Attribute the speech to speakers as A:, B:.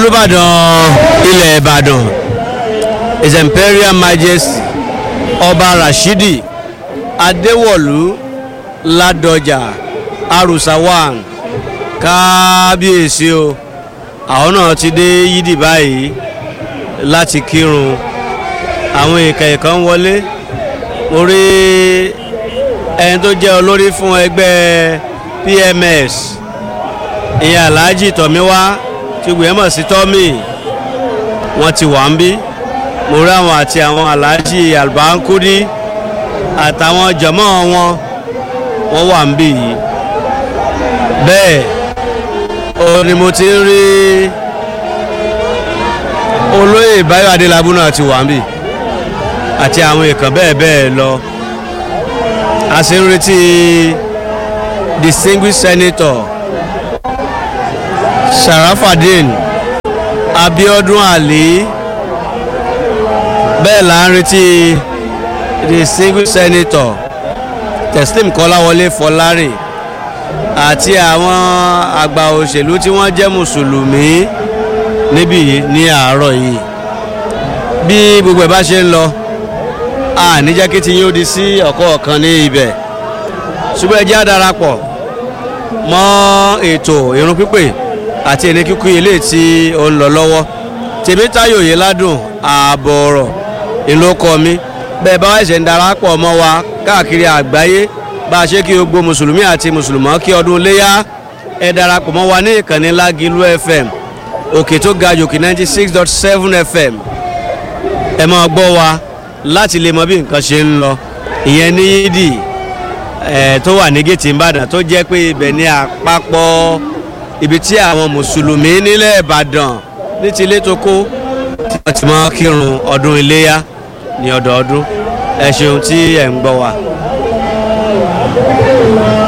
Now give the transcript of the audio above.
A: olùbàdàn ilẹ̀ ìbàdàn his imperial majesty ọba rashidi adéwọ̀lú ládọjà arusawan kábíyèsí o àwọn náà ti dé yídì báyìí láti kírun àwọn èèkàn èèkàn wọlé mo rí ẹni tó jẹ́ olórí fún ẹgbẹ́ pms ìyẹn alhaji tọ́míwá tí gbìyànjú mọ̀ sí tọ́mì wọ́n ti wà ń bí mo rí àwọn àti àwọn alhaji albankudi àtàwọn jọmọ́ wọn wọ́n wà ń bí yìí bẹ́ẹ̀ ó ní mo ti ń rí olóyè báyọ̀ adélábù náà ti wà ń bí àti àwọn èèkàn bẹ́ẹ̀ bẹ́ẹ̀ lọ a sì ń retí distinguished senator sharafadin abiodun ali bẹ́ẹ̀ là ń retí distinguished senator teslim kọ́láwọlé fọlárè àti àwọn àgbà òṣèlú tí wọ́n jẹ́ mùsùlùmí níbí ní àárọ̀ yìí bí gbogbo ẹ̀ bá ṣe ń lọ a ní jẹ́ kí ti yín ó di sí ọ̀kọ̀ọ̀kan ní ibẹ̀ ṣùgbọ́n ẹ jẹ́ á darapọ̀ mọ́ ètò irun pípè àti ẹni kíkú ilé tí ó ń lọ lọ́wọ́ tèmítáyò yìí ládùn ààbọ̀ ọ̀rọ̀ ìlú ọkọ mi bẹ́ẹ̀ bá ẹ̀ṣẹ̀ ń darapọ̀ mọ́ wa káàkiri àgbáyé bá a ṣe kí gbogbo mùsùlùmí àti mùsùlùmọ́ kí ọdún léyà ẹ darapọ̀ mọ́ wa ní ìkànnì lágìlú fm òkè tó ga jòkè ninety six dot seven fm ẹ máa gbọ́ wa láti lè mọ bí nǹkan ṣe ń lọ ìyẹn ní yídì ẹ tó wà ní gètì ìbàdàn tó jẹ́ pé ibẹ̀ ní àpapọ̀ ibi tí àwọn mùsùlùmí nílẹ̀ ìbàdàn ní ti ilé tó kó tí wọ́n ti máa kírun ọdún iléyà ní ọdọọdún ẹ ṣeun tí ẹ ń gbọ́ wa.